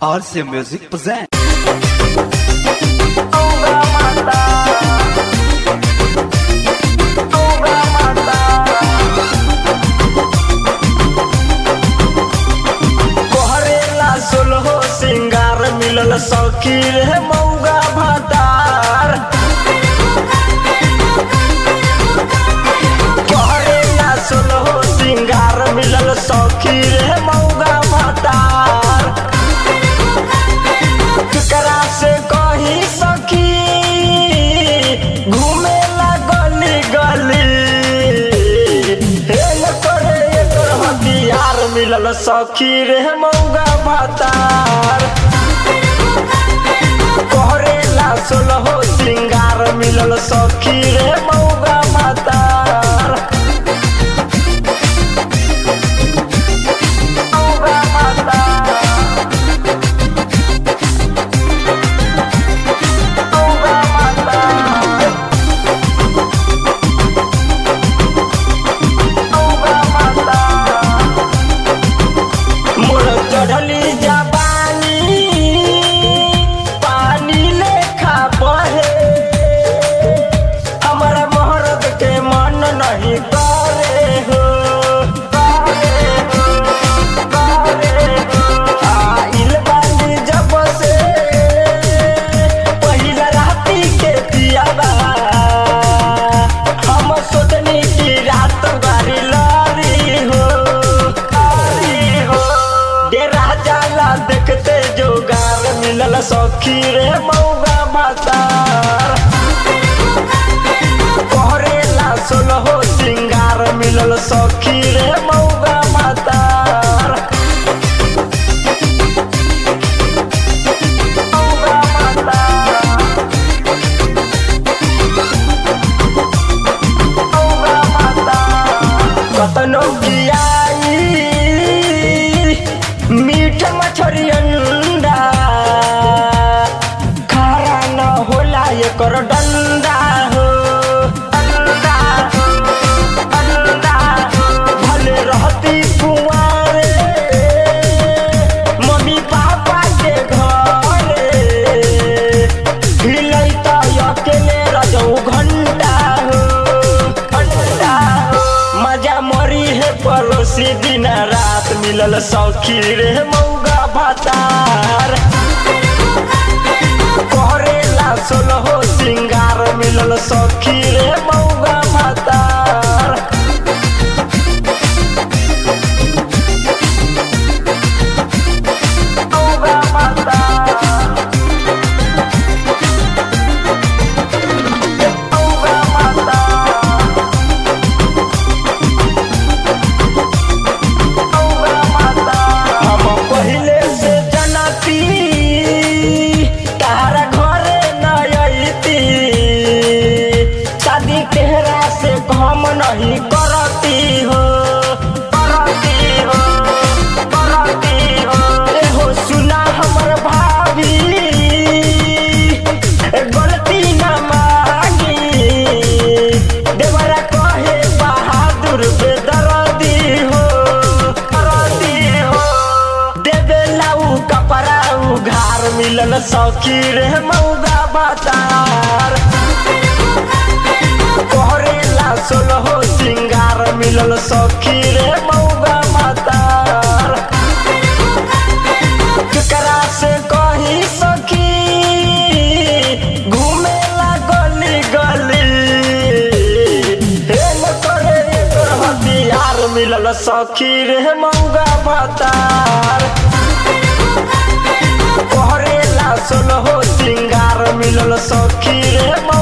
RC Music present. कोहरेला सोलहो सिंगार मिलल सौकी रे मौगा भातार कोहरेला सोलहो सिंगार मिलल सौकी रे मौगा भातार केकरा से कही सखी घूमेला गली गली हेल करे एकर हथियार मिलल सखी रे मौगा भातार कोहरेला सोलहो सिंगार मिलल सखी रे मौगा भातार मौगा भातार मौगा भातार मौगा भातार मोर चढ़ली जवानी पानी लेखा बहे हमरा मोहरत के मन नहीं करे हो करे हो करे हो आइल बानी जब से पहिला राती के पियाबा हम सोचनी की रात बारी लारी हो लारी हो डेरा जाला देखते जोगार मिलल सखी रे मौगा मातार कोहरेला सोलहो सिंगार मिलल सखी रे मौगा मातार मौगा मातार मौगा मातार कतनो कियाई मीठ मछरी अंडा खारा न होला एकर डंडा हो डंडा हो डंडा हो भले रहती कुंवारे मम्मी पापा के घरे हिलैता अकेले रजऊ घंटा हो घंटा हो मजा मरी है पड़ोसी दिन रात मिलल सौखी रे मौगा भातार कोहरेला सोलहो सिंगार मिलल सौखी रे मौगा भातार मौगा भातार मौगा भातार हम पहिले से जनती तारा घरे न अइती शादी तेहरा से हम नहीं करती हो करती हो करती हो एहो सुना हमर भाभी गलती न मांगी देवरा कहे बहादुर बेदर्दी हो दर्दी हो देवे लाऊ कपड़ा उघार मिलल सौखी रे मौगा बातार कोहरेला सोलहो सिंगार मिलल सौखी रे मौगा मातार केकरा से कही सखी घूमेला गली गली हेल करे एकर हथियार मिलल सखी रे मौगा भातार कोहरेला सोलहो सिंगार मिलल सखी रे